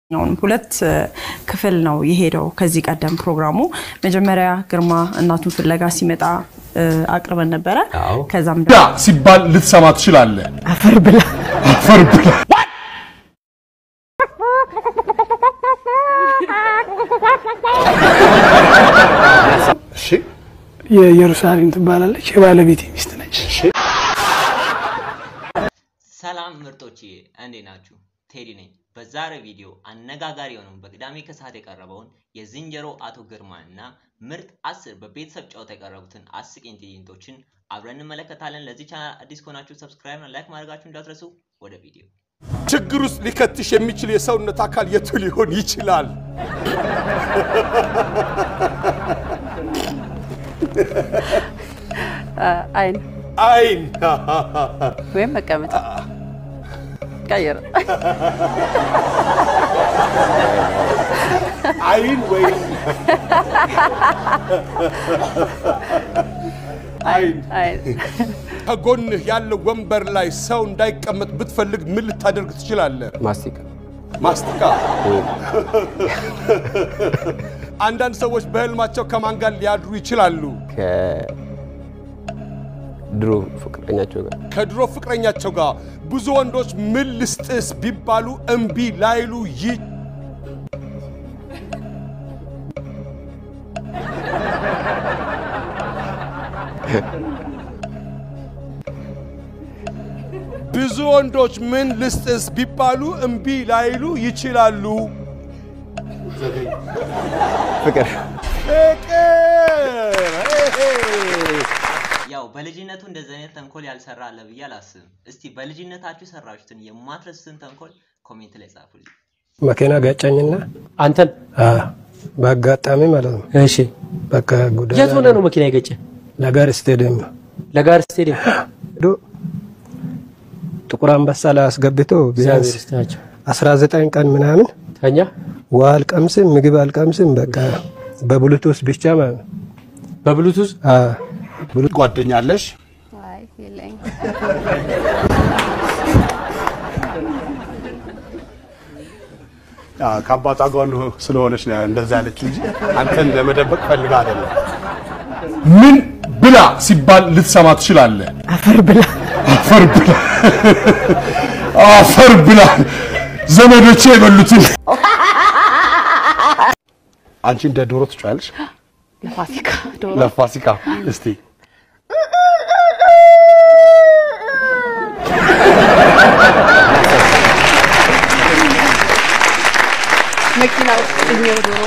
አሁን ሁለት ክፍል ነው የሄደው ከዚህ ቀደም ፕሮግራሙ። መጀመሪያ ግርማ እናቱን ፍለጋ ሲመጣ አቅርበን ነበረ። ከዛም ዳ ሲባል ልትሰማ ትችላለህ። አፈር ብላ አፈር ብላ እሺ የኢየሩሳሌም ትባላለች። የባለቤቴ ሚስት ነች። ሰላም ምርጦች እንዴት ናችሁ? ቴዲ ነኝ። በዛሬ ቪዲዮ አነጋጋሪ የሆነውን በቅዳሜ ከሰዓት የቀረበውን የዝንጀሮ አቶ ግርማን እና ምርጥ አስር በቤተሰብ ጨዋታ የቀረቡትን አስቂኝ ትዕይንቶችን አብረን እንመለከታለን። ለዚህ ቻናል አዲስ ከሆናችሁ ሰብስክራይብ እና ላይክ ማድረጋችሁ እንዳትረሱ። ወደ ቪዲዮ ችግር ውስጥ ሊከትሽ የሚችል የሰውነት አካል የቱ ሊሆን ይችላል? አይን አይን ወይም መቀመጫ ቀይር። አይን ወይም አይን አይን ከጎንህ ያለው ወንበር ላይ ሰው እንዳይቀመጥ ብትፈልግ ምን ልታደርግ ትችላለህ? ማስቲካ ማስቲካ። አንዳንድ ሰዎች በህልማቸው ከማን ጋር ሊያድሩ ይችላሉ? ከድሮ ፍቅረኛቸው ጋር ከድሮ ፍቅረኛቸው ጋር። ብዙ ወንዶች ምን ልስጥስ ቢባሉ እምቢ ላይሉ ይ ብዙ ወንዶች ምን ልስጥስ ቢባሉ እምቢ ላይሉ ይችላሉ። ፍቅር ፍቅር ያው በልጅነቱ እንደዚህ አይነት ተንኮል ያልሰራ አለ ብዬ አላስብም። እስቲ በልጅነታችሁ የሰራችሁትን የማትረሱትን ተንኮል ኮሜንት ላይ ጻፉልኝ። መኪና ጋጫኝና አንተን አ፣ በአጋጣሚ ማለት ነው። እሺ፣ በቃ ጎዳና የት ሆነ ነው መኪና የገጨ? ለጋር ስቴዲየም ለጋር ስቴዲየም ሄዶ ጥቁር አንበሳ ላይ አስገብቶ ቢያንስ እግዚአብሔር ይስጣቸው። 19 ቀን ምናምን ተኛ ውሃ አልቀምስም፣ ምግብ አልቀምስም። በቃ በብሉቱዝ ብቻ ማለት ነው። በብሉቱዝ አ፣ ጓደኛ አለሽ? አይ የለኝም። ከአባቷ ጋር ስለሆነች ነው እንደዛ ያለች እንጂ አንተን ለመደበቅ ፈልጋ አይደለም። ምን ብላ ሲባል ልትሰማ ትችላለህ። አፈር ብላ አፈር ብላ አፈር ብላ ዘመዶቼ የበሉትን አንቺ እንደ ዶሮ ትጫለሽ ለፋሲካ ዶሮ ለፋሲካ እስቲ መኪና ውስጥ እኛው ዶሮ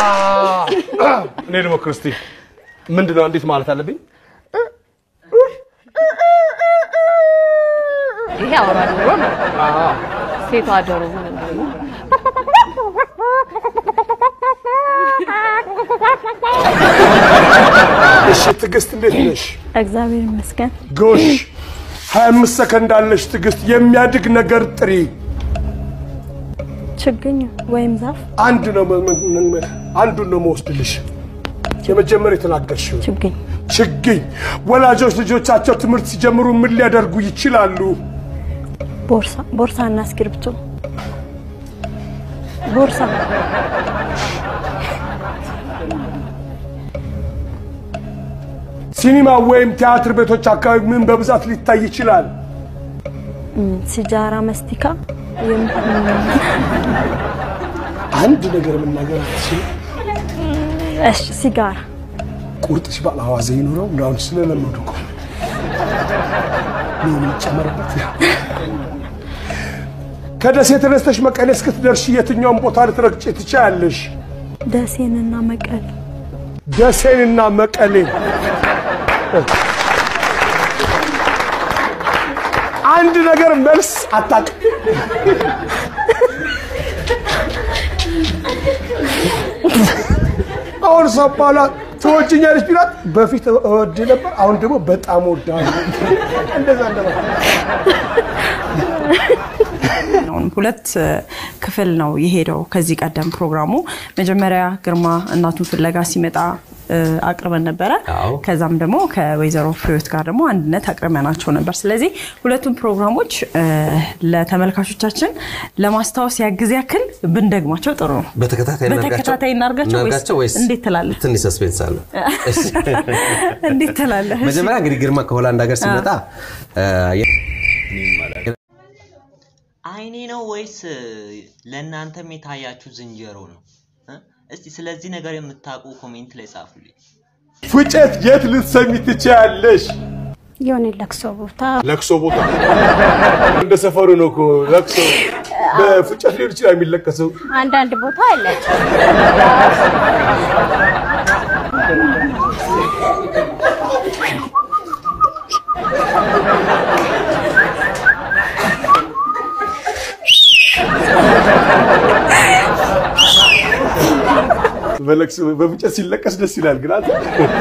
እኔ ደግሞ ክርስቲ ምንድን ነው እንዴት ማለት አለብኝ? ይሄ አውራ ዶሮ ነው። ሴቷ ዶሮ ምን እንደሆነ እሺ ትዕግስት እንዴት ነሽ? እግዚአብሔር ይመስገን። ጎሽ 25 ሰከንድ አለሽ ትዕግስት። የሚያድግ ነገር ጥሪ። ችግኝ ወይም ዛፍ አንድ ነው መ- መ- መ- አንዱን ነው መወስድልሽ። የመጀመሪያ የተናገርሽው ችግኝ ችግኝ። ወላጆች ልጆቻቸው ትምህርት ሲጀምሩ ምን ሊያደርጉ ይችላሉ? ቦርሳ ቦርሳ እና እስክሪብቶ ቦርሳ ሲኒማ ወይም ቲያትር ቤቶች አካባቢ ምን በብዛት ሊታይ ይችላል? ም፣ ሲጃራ፣ መስቲካ የም- አንድ ነገር መናገር አትችልም። እሺ፣ ሲጋራ ቁርጥ ሲባል አዋዜ ይኑረው እንዳሁን ስለለመዱ እኮ ነው የሚጨመርበት። ከደሴ ተነስተሽ መቀሌ እስክትደርሺ የትኛውን ቦታ ልትረግጭ ትችያለሽ? ደሴንና መቀሌ ደሴንና መቀሌ። አንድ ነገር መልስ አታውቅም። አሁን ሰው ባላ ትወጂኛለሽ ቢላት በፊት እወድ ነበር፣ አሁን ደግሞ በጣም ወዳለሁ። እንደዛ እንደማለት አሁን ሁለት ክፍል ነው የሄደው ከዚህ ቀደም ፕሮግራሙ። መጀመሪያ ግርማ እናቱን ፍለጋ ሲመጣ እ፣ አቅርበን ነበረ። አዎ። ከዛም ደግሞ ከወይዘሮ ፍሬዎት ጋር ደግሞ አንድነት አቅርበናቸው ነበር። ስለዚህ ሁለቱም ፕሮግራሞች እ፣ ለተመልካቾቻችን ለማስታወስ ያግዝ ያክል ብንደግማቸው ጥሩ ነው። በተከታታይ በተከታታይ እናድርጋቸው ወይስ እናድርጋቸው ወይስ እንዴት ትላለህ? ትንሽ ሰስፔንስ አለ። እንዴት ትላለህ? እሺ። መጀመሪያ እንግዲህ ግርማ ከሆላንድ ሀገር ሲመጣ እ፣ አይኔ ነው ወይስ ለእናንተም የታያችሁ ዝንጀሮ ነው? እ? እስቲ ስለዚህ ነገር የምታውቁ ኮሜንት ላይ ጻፉልኝ። ፉጨት የት ልትሰሚ ትችያለሽ? የሆነ ለቅሶ ቦታ ለቅሶ ቦታ እንደ ሰፈሩ ነው እኮ ለቅሶ። በፉጨት ሊሆን ይችላል የሚለቀሰው። አንዳንድ ቦታ አላቸው። በለቅሶ በፉጨት ሲለቀስ ደስ ይላል። ግን አንተ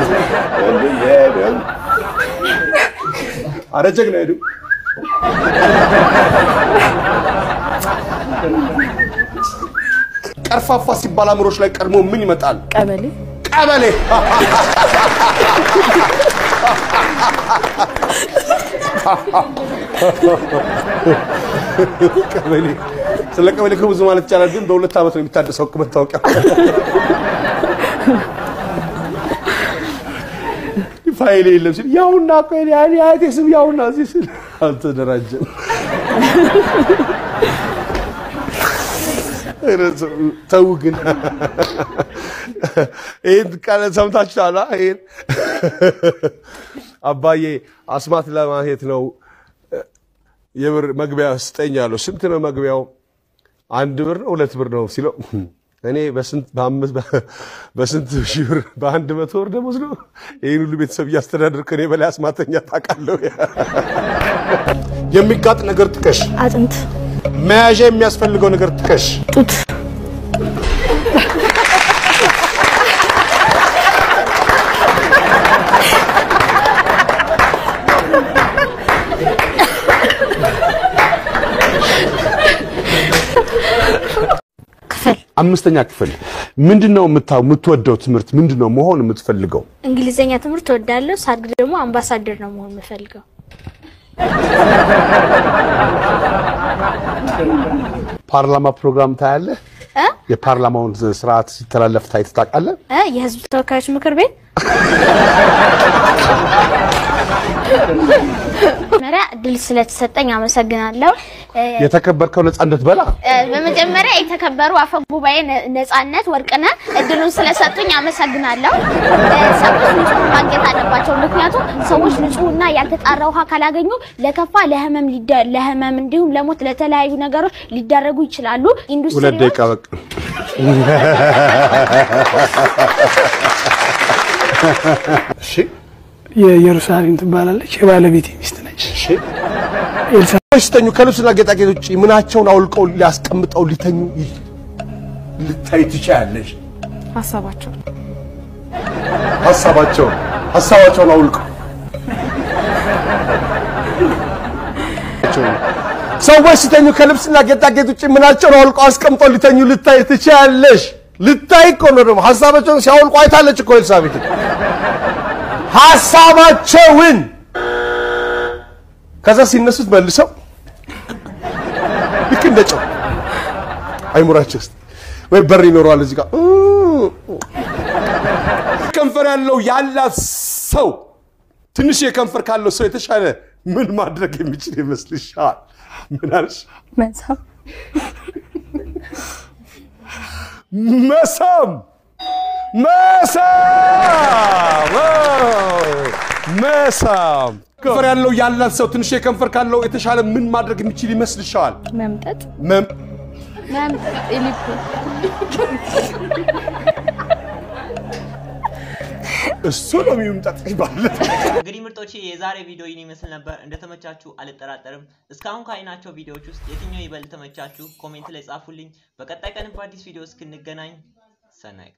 አረ ጀግና ሄዱ ቀርፋፋ ሲባል አእምሮች ላይ ቀድሞ ምን ይመጣል? ቀበሌ ቀበሌ ቀበሌ ስለ ቀበሌ እኮ ብዙ ማለት ይቻላል፣ ግን በሁለት ዓመት ነው የሚታደሰው እኮ መታወቂያ። ፋይል የለም ሲል ያውና እኮ የኔ አያቴ ስም ያውና እዚህ ሲል አልተደራጀም። ኧረ ተው ግን ይህን ቃል ሰምታችኋል? ይህን አባዬ አስማት ለማየት ነው የብር መግቢያ ስጠኝ አለው። ስንት ነው መግቢያው? አንድ ብር ነው ሁለት ብር ነው ሲለው እኔ በስንት በአምስት በስንት ሺህ ብር በአንድ መቶ ብር ደሞዝ ነው ይህን ሁሉ ቤተሰብ እያስተዳደር ከኔ በላይ አስማተኛ ታውቃለህ? የሚጋጥ ነገር ጥቀሽ። አጥንት፣ መያዣ የሚያስፈልገው ነገር ጥቀሽ። ጡት፣ ክፍል አምስተኛ ክፍል ምንድነው የምታ- የምትወደው ትምህርት ምንድነው መሆን የምትፈልገው? እንግሊዘኛ ትምህርት እወዳለሁ። ሳድግ ደግሞ አምባሳደር ነው መሆን የምፈልገው። ፓርላማ ፕሮግራም ታያለህ? እ? የፓርላማውን ስርዓት ሲተላለፍ ታይተህ ታውቃለህ? እ? የህዝብ ተወካዮች ምክር ቤት መጀመሪያ እድል ስለተሰጠኝ አመሰግናለሁ። እ፣ የተከበርከው ነጻነት በላ እ፣ በመጀመሪያ የተከበሩ አፈ ጉባኤ ነ- ነጻነት ወርቅነህ እድሉን ስለሰጡኝ አመሰግናለሁ። እ፣ ሰዎች ንጹህ ማግኘት አለባቸው። ምክንያቱም ሰዎች ንጹህና ያልተጣራ ውሃ ካላገኙ ለከፋ ለህመም ሊደ- ለህመም እንዲሁም ለሞት ለተለያዩ ነገሮች ሊዳረጉ ይችላሉ። ሁለት ኢንዱስትሪዎች ደቂቃ በቃ። እሺ የኢየሩሳሌም ትባላለች። የባለቤቴ ሚስት ነች። ኤልሳ ሰዎች ሲተኙ ከልብስና ጌጣጌጥ ውጭ ምናቸውን አውልቀው ሊያስቀምጠው ሊተኙ ይ- ልታይ ትችያለሽ። ሀሳባቸው ሀሳባቸውን ሀሳባቸውን አውልቀው ሰዎች ሲተኙ ከልብስና ጌጣጌጥ ውጭ ምናቸውን አውልቀው አስቀምጠው ሊተኙ ልታይ ትችያለሽ። ልታይ እኮ ነው ደግሞ ሀሳባቸውን ሲያወልቁ አይታለች እኮ ኤልሳቤጥ ሀሳባቸውን ከዛ ሲነሱት መልሰው ልክ እንደ ጨው አይሙራቸው ውስጥ ወይ በር ይኖረዋል እዚህ ጋር ከንፈር ያለው ያላት ሰው ትንሽ የከንፈር ካለው ሰው የተሻለ ምን ማድረግ የሚችል ይመስልሻል? ምን አልሽ? መሳም መሳም መሳም አዎ፣ መሳም ከንፈር ያለው ያላት ሰው ትንሽ የከንፈር ካለው የተሻለ ምን ማድረግ የሚችል ይመስልሻል? መምጠጥ መም መምጠጥ ኢሊፑ እሱ ነው የሚምጠጥሽ ማለት እንግዲህ ምርጦቼ የዛሬ ቪዲዮ ይህን ይመስል ነበር። እንደተመቻችሁ አልጠራጠርም። እስካሁን ካይናቸው ቪዲዮዎች ውስጥ የትኛው ይበልጥ ተመቻችሁ? ኮሜንት ላይ ጻፉልኝ። በቀጣይ ቀን በአዲስ ቪዲዮ እስክንገናኝ ሰናይ